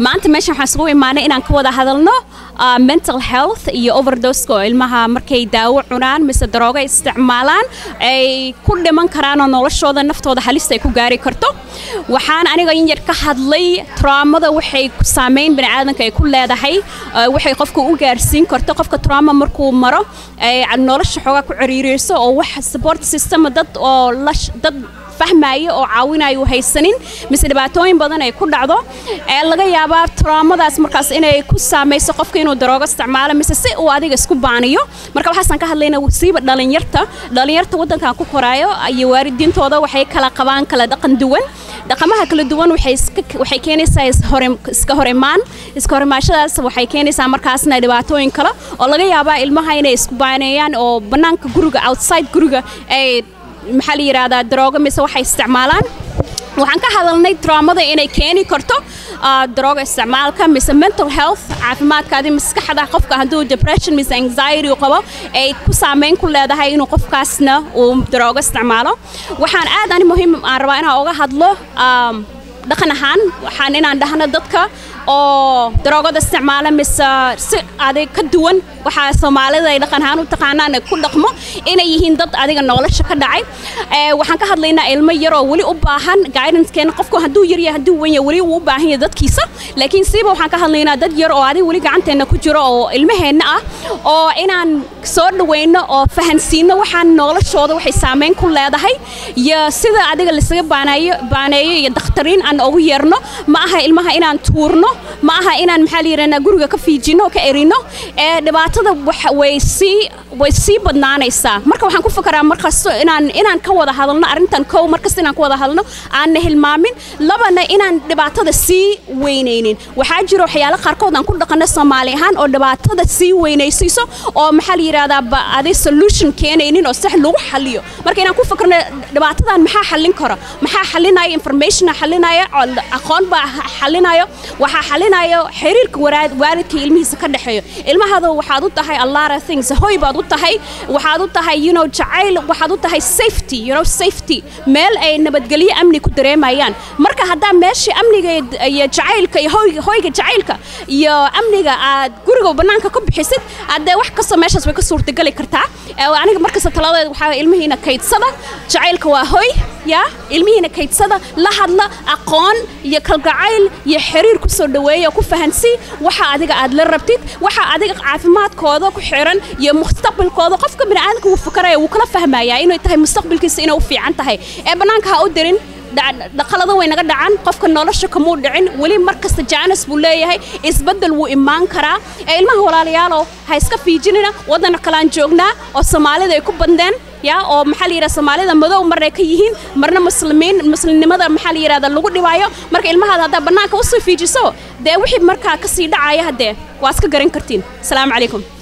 maanta meeshan waxaan isugu imaanay inaan ka wada hadalno mental health iyo overdoska oo ilmaha markay daawo cunaan mise daroogo isticmaalaan ay ku dhiman karaan oo noloshooda naftooda halista ay ku gaari karto waxaan aniga in yar ka hadlay traumada waxay saameyn baniaadanka ay ku leedahay waxay qofka u gaarsiin karto qofka trauma markuu maro nolosha xoogaa ku ciriiriyso oo wax support system dad oo dad fahmaayo oo caawinayo haysanin mise dhibaatooyin badan ay ku dhacdo ee laga yaabaa traumadaas markaas inay ku saamayso qofka inuu daroogo isticmaalo mise si uu adiga isku baaniyo marka waxaasaan ka hadlayna wasiiba dhalinyarta dhalinyarta waddankan ku koraayo iyo waalidiintooda waxay kala qabaan kala dhaqan duwan dhaqamaha kala duwan waxay keenaysaa iska hor imaan iska hor imaashadaas waxay keenaysaa markaasna dhibaatooyin kale oo laga yaabaa ilmaha inay isku baaneeyaan oo bannaanka guriga outside guriga ay maxaa la yidhaahdaa daroogo mise waxay isticmaalaan waxaan ka hadalnay traumada inay keeni karto darooga isticmaalka mise mental health caafimaadkaadi maskaxda qofka hadduu depression mise anxiety qabo ay ku saameyn ku leedahay inuu qofkaasna uu daroogo isticmaalo waxaan aad ani muhiim aan rabaa inaan uga hadlo dhaqan ahaan waxaan inaan dhahno dadka oo daroogada isticmaala mise si adig ka duwan waxaa soomaalida ay dhaqan ahaan u taqaanaan ku dhaqmo inay yihiin dad adiga nolosha ka dhacay waxaan ka hadlaynaa ilmo yar oo weli u baahan guidancekeena qofku hadduu yar yahay hadduu weyn yahay weli uu u baahan yahay dadkiisa laakiin siiba waxaan ka hadlaynaa dad yar oo adiga weli gacanteenna ku jiro oo ilmaheenna ah oo inaan soo dhaweyno oo fahansiino waxaan noloshooda waxay saameyn ku leedahay iyo sida adiga lasaga baaneeyo baaneeyo iyo dakhtariin aan ugu yeerno ma aha ilmaha inaan tuurno ma aha inaan maxaa la yidhahnaa guriga ka fiijino ka erino ee dhibaatada way sii way sii badnaanaysaa marka waxaan ku fakaraa markasto inaan inaan ka wada hadalno arrintan kow markasta inaan ka wada hadalno aanna hilmaamin labana inaan dhibaatada sii weynaynin waxaa jira waxyaalo qaarkood aan ku dhaqanno soomaali ahaan oo dhibaatada sii weynaysiiso oo maxaa la yidhahdaa adi solution keenaynin oo sax lagu xaliyo marka inaan ku fakarno dhibaatadan maxaa xallin kara maxaa xalinaya informationa xalinaya aqoon baa xalinayo waxaa xalinayo xiriirka waalidka ilmihiisa ka dhexeeyo ilmahada waxaad u tahay a lot of things hoy baad u tahay waxaad u tahay you know jacayl waxaad u tahay safety you know safety meel ay nabadgelyo amni ku dareemayaan marka haddaa meesha amniga iyo jacaylka iyo hoyga hoyga jacaylka iyo amniga aad guriga bannaanka ka bixisid haddee wax kastoo meeshaas way ka suurtagali kartaa aniga markasta taladeed waxaa ilmihiina kaydsada jacaylka waa hoy yaa ilmihiina kaydsada la hadla aqoon iyo kalgacayl iyo xiriir ku soo dhaweeya ku fahansii waxa adiga aad la rabtid waxa adiga caafimaadkooda ku xiran iyo mustaqbalkooda qofka bini'aadamka wuu fakaraya wuu kala fahmayaa inay tahay mustaqbalkiisa inay u fiican tahay ee bannaanka ha u dirin dhaqalada way naga dhacan qofka nolosha kamuu dhicin weli mar kasta jaanis buu leeyahay isbeddel wuu imaan karaa ee ilmaha walaalayaalow ha iska fiijinina waddan kalaan joognaa oo soomaalida ay ku bandeen ya oo maxaa la yidhahda soomaalida madow marnay ka yihiin marna muslimiin muslimnimada maxaa la yidhahda lagu dhibaayo marka ilmahaada haddaa bannaanka usoo fiijiso dee wixii markaa kasii dhacaya haddee waa iska garan kartiin asalaamu calaykum